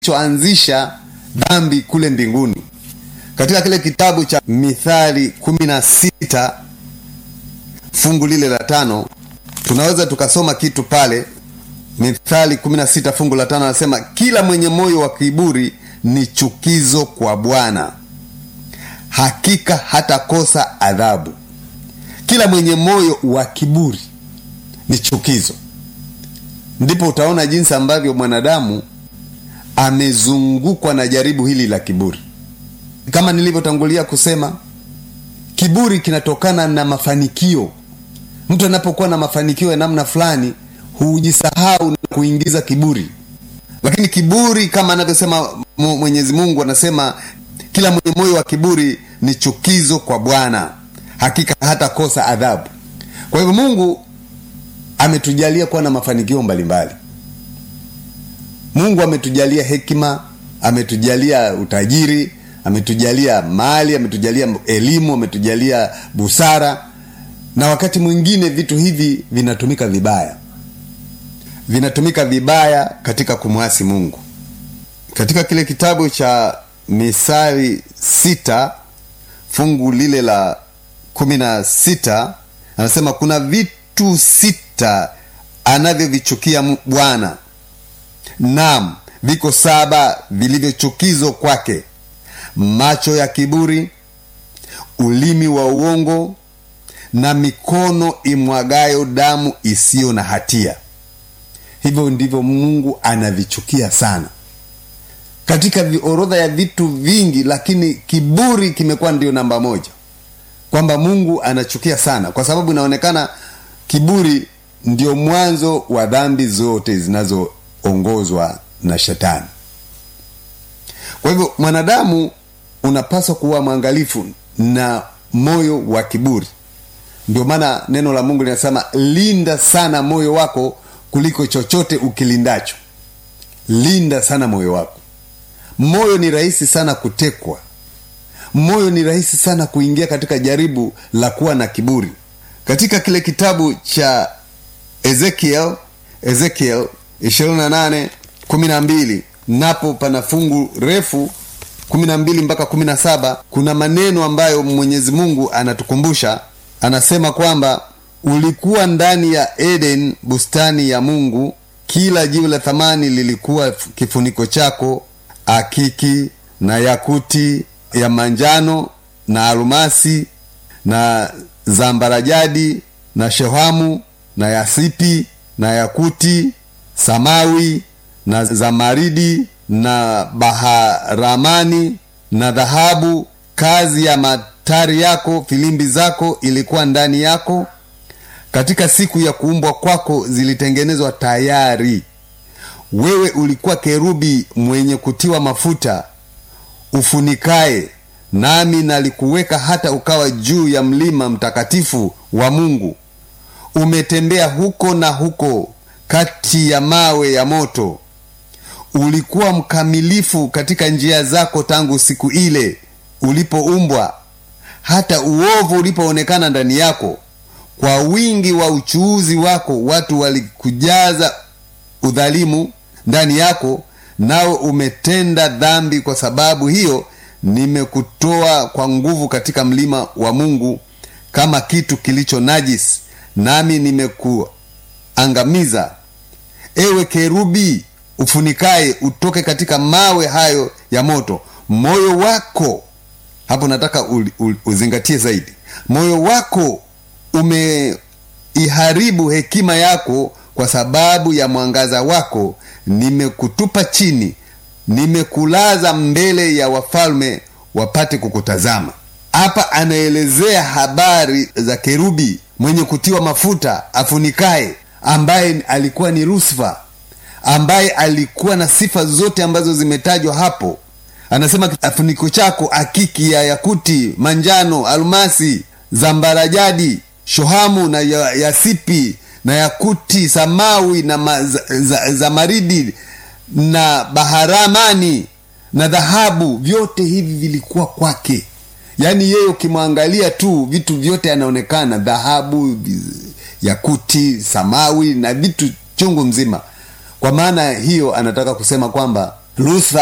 kilichoanzisha dhambi kule mbinguni. Katika kile kitabu cha Mithali kumi na sita fungu lile la tano tunaweza tukasoma kitu pale. Mithali kumi na sita fungu la tano anasema, kila mwenye moyo wa kiburi ni chukizo kwa Bwana, hakika hatakosa adhabu. Kila mwenye moyo wa kiburi ni chukizo. Ndipo utaona jinsi ambavyo mwanadamu amezungukwa na jaribu hili la kiburi. Kama nilivyotangulia kusema, kiburi kinatokana na mafanikio. Mtu anapokuwa na mafanikio ya namna fulani, hujisahau na kuingiza kiburi. Lakini kiburi, kama anavyosema Mwenyezi Mungu, anasema kila mwenye moyo wa kiburi ni chukizo kwa Bwana, hakika hatakosa adhabu. Kwa hivyo Mungu ametujalia kuwa na mafanikio mbalimbali. Mungu ametujalia hekima, ametujalia utajiri, ametujalia mali, ametujalia elimu, ametujalia busara, na wakati mwingine vitu hivi vinatumika vibaya, vinatumika vibaya katika kumwasi Mungu. Katika kile kitabu cha Misali sita fungu lile la kumi na sita anasema kuna vitu sita anavyovichukia Bwana, naam, viko saba vilivyochukizwa kwake: macho ya kiburi, ulimi wa uongo, na mikono imwagayo damu isiyo na hatia. Hivyo ndivyo Mungu anavichukia sana katika orodha ya vitu vingi, lakini kiburi kimekuwa ndio namba moja, kwamba Mungu anachukia sana, kwa sababu inaonekana kiburi ndio mwanzo wa dhambi zote zinazoongozwa na Shetani. Kwa hivyo mwanadamu unapaswa kuwa mwangalifu na moyo wa kiburi. Ndio maana neno la Mungu linasema linda sana moyo wako kuliko chochote ukilindacho. Linda sana moyo wako. Moyo ni rahisi sana kutekwa. Moyo ni rahisi sana kuingia katika jaribu la kuwa na kiburi. Katika kile kitabu cha Ezekiel, Ezekiel 28 12, napo pana fungu refu 12 mpaka 17. Kuna maneno ambayo Mwenyezi Mungu anatukumbusha, anasema kwamba ulikuwa ndani ya Eden, bustani ya Mungu, kila jiwe la thamani lilikuwa kifuniko chako akiki na yakuti ya manjano na almasi na zambarajadi na shehamu na yasipi na yakuti samawi na zamaridi na baharamani na dhahabu. Kazi ya matari yako, filimbi zako ilikuwa ndani yako. Katika siku ya kuumbwa kwako zilitengenezwa tayari. Wewe ulikuwa kerubi mwenye kutiwa mafuta ufunikaye, nami nalikuweka hata ukawa juu ya mlima mtakatifu wa Mungu. Umetembea huko na huko kati ya mawe ya moto. Ulikuwa mkamilifu katika njia zako tangu siku ile ulipoumbwa, hata uovu ulipoonekana ndani yako. Kwa wingi wa uchuuzi wako watu walikujaza udhalimu ndani yako, nao umetenda dhambi. Kwa sababu hiyo nimekutoa kwa nguvu katika mlima wa Mungu kama kitu kilicho najisi, nami nimekuangamiza. Ewe kerubi ufunikaye, utoke katika mawe hayo ya moto. Moyo wako hapo, nataka uzingatie zaidi, moyo wako umeiharibu hekima yako kwa sababu ya mwangaza wako nimekutupa chini, nimekulaza mbele ya wafalme wapate kukutazama. Hapa anaelezea habari za kerubi mwenye kutiwa mafuta afunikaye, ambaye alikuwa ni Lusifa, ambaye alikuwa na sifa zote ambazo zimetajwa hapo. Anasema kifuniko chako akiki ya yakuti, manjano, almasi, zambarajadi, shohamu na yasipi na yakuti samawi na zamaridi na baharamani na dhahabu, vyote hivi vilikuwa kwake. Yaani yeye ukimwangalia tu vitu vyote anaonekana dhahabu, yakuti, samawi na vitu chungu mzima. Kwa maana hiyo anataka kusema kwamba Luther